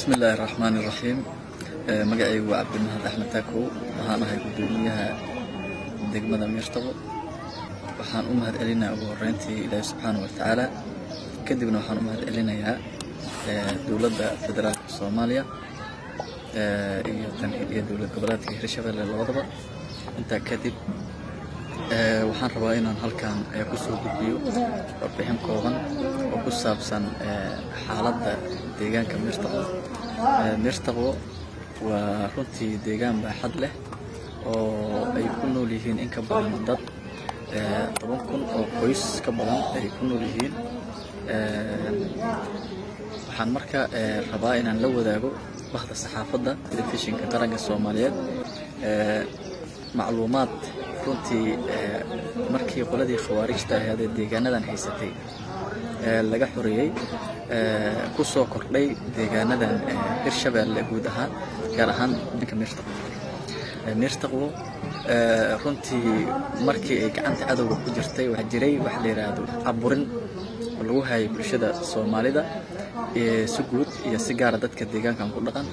bismi illaahi raxmaan iraxiim magacaygu waa cabdimahad axmed taakow waxaan ahay guddoomiyaha degmada miirtabo waxaan u mahad celinayaa ugu horeyntii ilaahi subxaana wa tacaala kadibna waxaan u mahad celinayaa dowladda federaalka soomaaliya iyo tan iyo dowlad goboleedka hirshabelle labadaba intaa kadib waxaan rabaa inaan halkan kusoo gudbiyo warbixin kooban oo ku saabsan xaaladda deegaanka miirtaqo miirtaqo waa runtii deegaan baaxad leh oo ay ku nool yihiin in ka badan dad toban kun oo qoys ka badan ay ku nool yihiin waxaan marka rabaa inaan la wadaago bahda saxaafadda telefishinka qaranka soomaaliyeed macluumaad runtii markii qoladii khawaarijta ahayd ee deegaanadan haysatay laga xoreeyey ku soo kordhay deegaanadan hirshabeelle guud ahaan gaar ahaan ninka miirtaqo miirtaqo runtii markii ay gacanta cadowga ku jirtay waxaa jiray waxa la yidhaahdo caburin oo lagu hayay bulshada soomaalida si guud iyo si gaara dadka deegaankan ku dhaqan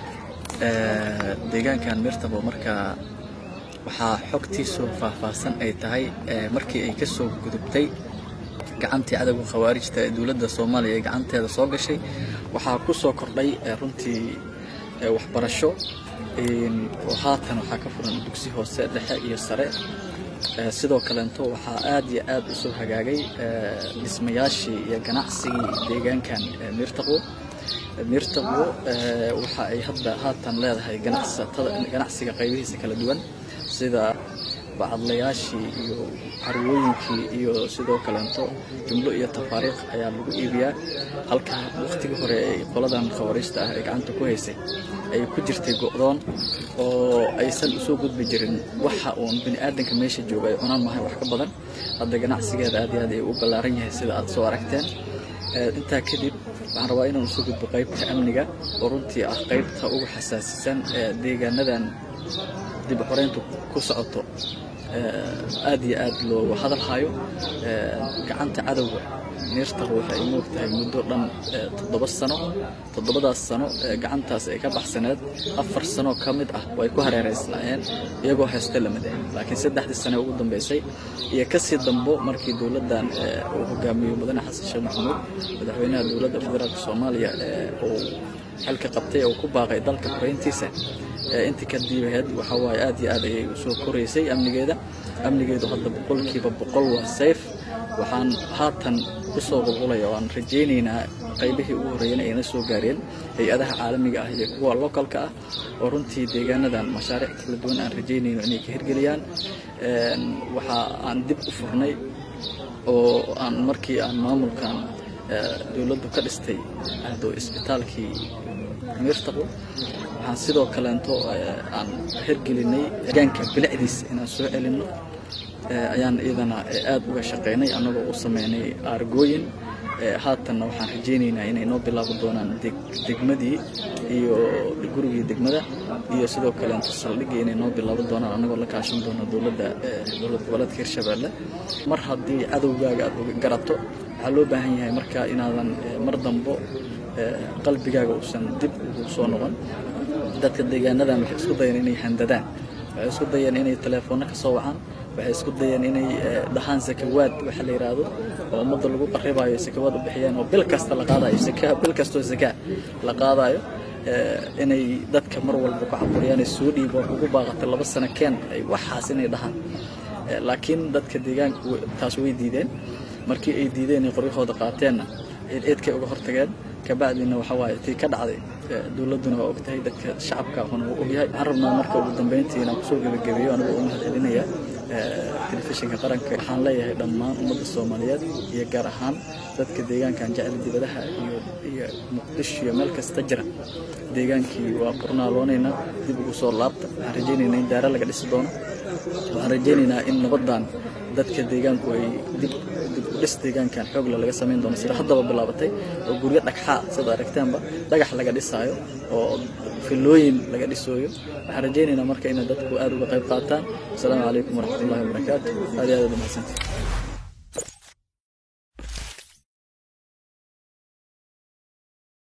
deegaankan miirtaqo markaa waxaa xogtiisu faahfaahsan ay tahay markii ay ka soo gudubtay gacantii cadowga khawaarijta ee dowladda soomaaliya ee gacanteeda soo gashay waxaa ku soo kordhay runtii waxbarasho oo haatan waxaa ka furan dugsi hoose dhexe iyo sare sidoo kaleento waxaa aad iyo aad u soo hagaagay dhismayaashii iyo ganacsigii deegaankan miirtaqo miirtaqo waxa ay hadda haatan leedahay ganacsatada ganacsiga qaybihiisa kala duwan sida bacadlayaashii iyo carwooyinkii iyo sidoo kaleento jumlo iyo tafaariikh ayaa lagu iibiyaa halka wakhtigii hore ay qoladan khawariista ah ee gacanta ku haysay ay ku jirtay go'doon oo aysan usoo gudbi jirin waxa uun bini aadanka meesha jooga ay cunaan mahay wax ka badan hadda ganacsigeeda aad iyo aad ay u ballaaran yahay sida aad soo aragteen intaa kadib waxaan rabaa inaan usoo gudbo qaybta amniga oo runtii ah qaybta ugu xasaasisan ee deegaanadan dib xoreyntu ku socoto aad iyo aad loogu hadal hayo gacanta cadowga miirtaqo waxay moog tahay muddo dhan toddoba sano toddobadaas sano gacantaas ay ka baxsaneed afar sano ka mid ah way ku hareeraysnaayeen iyagoo haysta lama dahin laakiin saddexdii sane ugu dambeysay iyo kasii dambo markii dowladdan uu hogaamiyo mudane xasan sheekh maxamuud madaxweynaha dowladda federaalka soomaaliya uu xilka qabtay oo ku baaqay dalka xoreyntiisa intii ka diibaheed waxaa waaye aad iyo aad ayay usoo koraysay amnigeeda amnigeedu hadda boqolkiiba boqol waa sayf waxaan haatan kusoo qulqulaya oo aan rajaynaynaa qaybihii ugu horreeyana ayna soo gaareen hay-adaha caalamiga ah iyo kuwa localka ah oo runtii deegaanadan mashaariic kala duwan aan rajaynayno inay ka hirgeliyaan waxa aan dib u furnay oo aan markii aan maamulkan dowladdu ka dhistay ahdo isbitaalkii miirtaqo waxaan sidoo kaleento aan hirgelinay deegaanka bilicdiisa inaan soo celinno ayaan iyadana aad uga shaqaynay annagoo u sameynay aargooyin haatanna waxaan rajaynaynaa inay noo bilaabi doonaan degmadii iyo gurigii degmada iyo sidoo kaleento saldhiggii inay noo bilaabi doonaan annagoo la kaashan doono dowladda dowlad goboleedka hirshabeelle mar haddii cadowgaaga aad garato waxaa loo baahan yahay marka inaadan mar dambo qalbigaaga uusan dib ugu soo noqon dadka deegaanadan waxay isku dayeen inay handadaan waxay isku dayeen inay teleefoonno ka soo wacaan waxay isku dayeen inay dhahaan sakawaad waxa la yidhaahdo oo ummadda lagu qarribayo sakawaad u bixiyeen oo bil kasta la qaadayo saka bil kastoo sakaa la qaadayo inay dadka mar walba ku caburiyaan ay soo dhiibo ugu baaqatay laba sano keen ay waxaas inay dhahaan laakiin dadka deegaanka taas way diideen markii ay diideen ay qoryahooda qaateenna eedkay uga hortageen kabacdina waxa waaye tii ka dhacday dowladduna waa ogtahay dadka shacabka ahuna wuu ogyahay waxaan rabnaa marka ugu dambeyntii inaan kusoo gebagabeeyo anigoo u mahad celinaya telefishinka qaranka waxaan leeyahay dhammaan ummadda soomaaliyeed iyo gaar ahaan dadka deegaankan jecel dibadaha iyo iyo muqdisho iyo meel kasta jira deegaankii waa qornaaloonaynaa dib ugu soo laabta waxaan rajaynaynaa in daara laga dhisi doono waxaan rajaynaynaa in nabaddan dadka deegaanku ay dib dib u dhis deegaankan xoogla laga samayn doono sida haddaba bilaabatay oo guryo dhagxaa sida aragteenba dhagax laga dhisaayo oo filooyin laga dhisooyo waxaan rajaynaynaa marka inay dadku aad uga qayb qaataan asalaamu calaykum waraxmatullahi wabarakaatu aad iyo aad uad mahadsantii